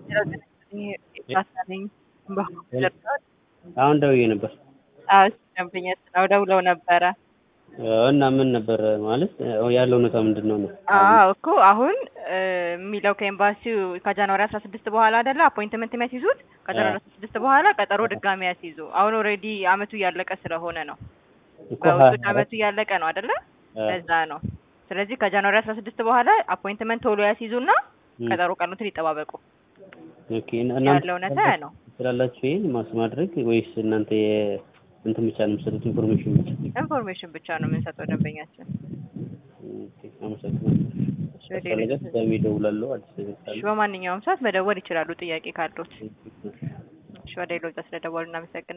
ነኝ አሁን ደውዬ ነበር አዎ ደንበኛ ስለው ደውለው ነበረ። እና ምን ነበር ማለት ያለው ሁኔታ ምንድን ነው ነው? አዎ እኮ አሁን የሚለው ከኤምባሲው ከጃንዋሪ አስራ ስድስት በኋላ አይደለ አፖይንትመንት የሚያስይዙት ከጃንዋሪ አስራ ስድስት በኋላ ቀጠሮ ድጋሚ ያስይዙ። አሁን ኦልሬዲ አመቱ እያለቀ ስለሆነ ነው እኮ በውጭ ሀ- አመቱ እያለቀ ነው አይደለ? ለዛ ነው። ስለዚህ ከጃንዋሪ አስራ ስድስት በኋላ አፖይንትመንት ቶሎ ያስይዙና ም፣ ቀጠሮ ቀኑትን ይጠባበቁ። ኦኬ እና- እናንተ ያለው እውነታ ያ ነው። ትችላላችሁ ይሄን ማስ ማድረግ ወይስ እናንተ የ- እንትን ብቻ ነው የምትሰጡት ኢንፎርሜሽን ብቻ? ኢንፎርሜሽን ብቻ ነው የምንሰጠው ደንበኛችን። ኦኬ፣ አመሰግናለሁ። ካስፈለገ ድጋሜ እደውላለሁ አዲስ ነገር እሺ፣ ካለ በማንኛውም ሰዓት መደወል ይችላሉ ጥያቄ ካሉት። እሺ፣ ወደ ሌሎች ስለደወሉ እናመሰግናለን።